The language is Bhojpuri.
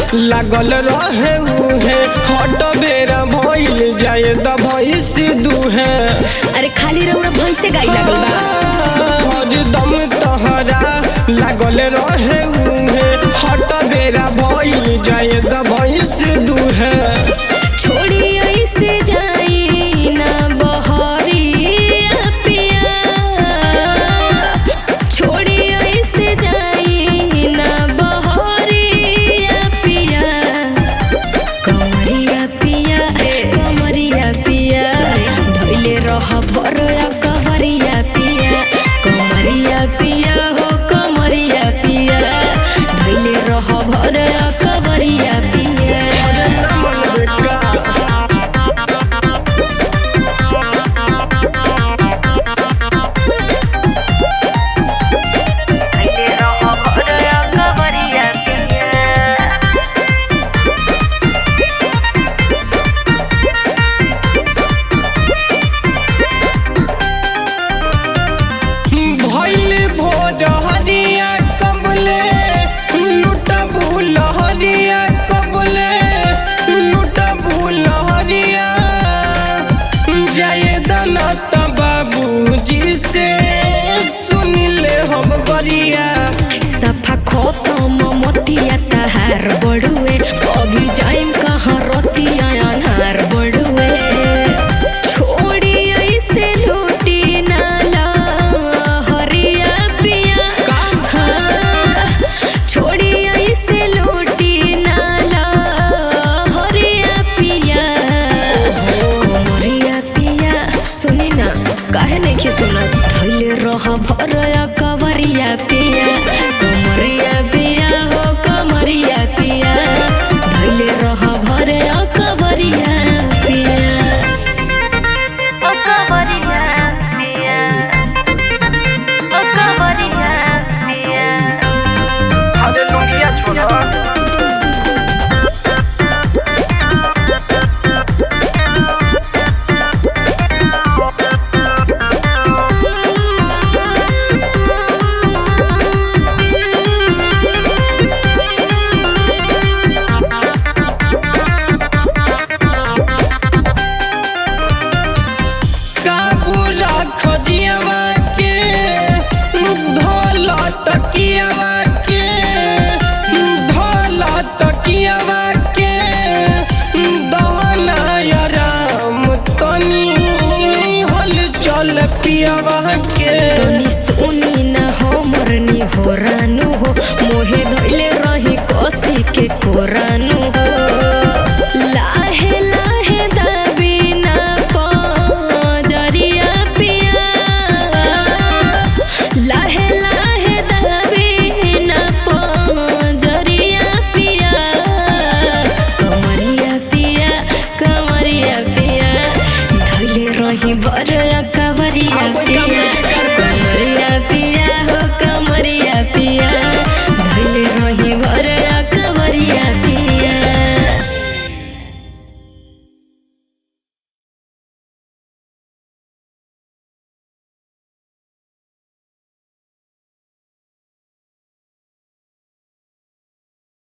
लागल रहे उहे हट बेरा भइल जाए द भइस दुहे अरे खाली रउरा भैंसे गाई लागल बा हरदम तहरा लागल रहे उहे हट बेरा भइल जाए द भइस दुहे छोड़ी ऐसे जाई ना बहरिया पिया छोड़ी ऐसे जाई ना बहरिया पिया कमरिया पिया कमरिया पिया धैले रह भरया कमरिया पिया कमरिया पिया हो कमरिया पिया धैले रह भरया कमरिया पिया भइल भोर हरिया कबले लुट भूल हरिया कबले लुट भूल हरिया जय दलत बाबूजी से सुन ले हम गरिया सफा खत्म मोतिया तहार बड़ुए अभी जाइम कहाँ रतिया अनहार बड़ुए छोड़ी ऐसे लूटी नाला हरिया पिया हाँ, छोड़ी ऐसे लूटी नाला हरिया पिया कोमरिया पिया सुनी ना काहे नहीं के सुना धैले रह भरया कवरिया पिया कमरिया पिया हो कमरिया पिया धैले रह भरया कवरिया पिया ओ कवरिया पिया ओ कवरिया पिया अरे लोनिया छोड़ा काबूला खजियावा के धोला तकियावा के धोला तकियावा के दहला या राम तनी हल चल पियावा के तनी सुनी ना हो मरनी हो रानू हो मोहे धैले रही कसी के कोरानू